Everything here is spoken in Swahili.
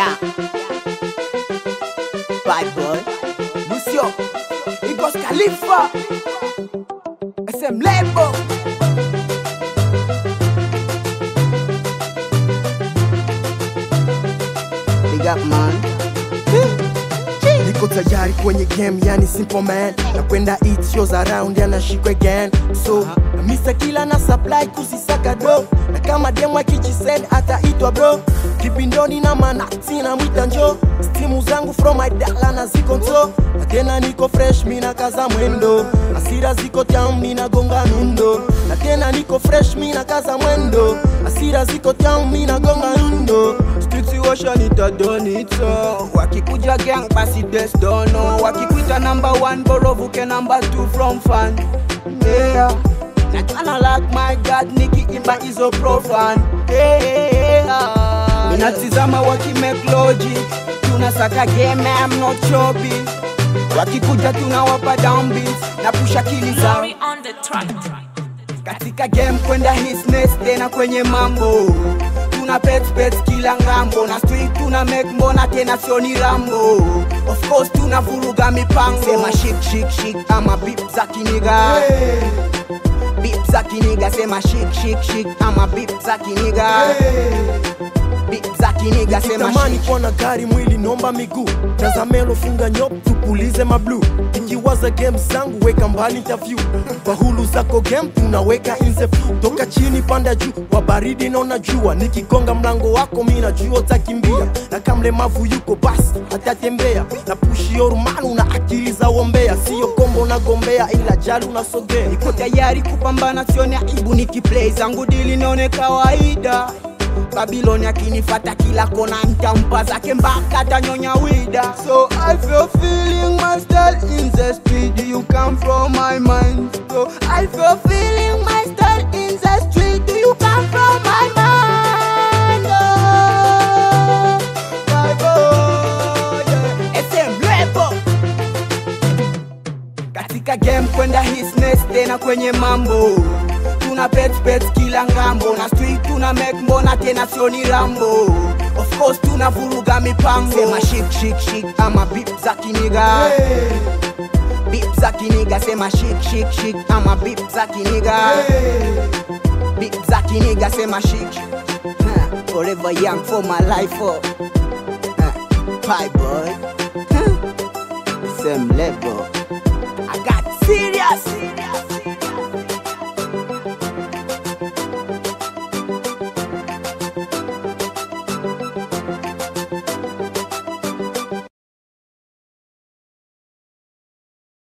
Yeah. Bad boy. Lucio. Igos Khalifa. SM Lebo. Big up man. niko tayari kwenye game yani simple man nakwenda eat shows around yanashikwa again so namisa kila na supply kusisaka do na kama demo akijisend ataitwa bro kipindoni na manati na mwita njo stimu zangu from my dala na ziko nto na tena niko fresh mina kaza mwendo asira ziko tam mina gonga nundo na tena niko fresh mina kaza mwendo asira ziko tam mina gonga nundo situation itadonito wakikuja gang basi desdono wakikuita number one borovuke number two from fan yeah. natana like my god nikiimba hizo profan yeah. minatizama wakimake logic tunasaka game I'm not chopping wakikuja tunawapa downbeats na pusha kili zao Glory on the track. katika game kwenda hisness tena kwenye mambo tuna pet pet kila ngambo na street tuna make mbona tena sioni rambo of course tuna vuruga mipango sema shik shik shik ama bip za kiniga bip za kiniga sema shik shik shik ama bip za kiniga bip za kiniga sema tamani shik kuwa na gari mwili nomba miguu tazamelo funga nyop tupulize mablu ikiwaza game zangu weka mbali interview kwa hulu zako game tunaweka insefu toka chini panda juu wa baridi naona jua nikigonga mlango wako mi najua utakimbia na kamlemavu yuko basi hatatembea na pushi yorumanu na akili za wombea siyo kombo nagombea ila jali unasogea niko tayari kupambana sione aibu nikiplay zangu dili nione kawaida babiloni akinifata kila kona ntampa zake mpaka tanyonya wida so i feel feeling my style in the street you come from my mind so i feel feeling my style in the street you come from my mind oh, my boy, yeah. SM Lebo katika game kwenda hisness tena kwenye mambo tuna pet pet kila ngambo na street tuna make mbona tena sioni rambo of course tuna vuruga mipango sema shik shik shik ama bip za kiniga bip za kiniga sema shik shik shik ama bip za kiniga bip za kiniga sema shik Ha, forever young for my life oh. Ha, pie boy Huh. same level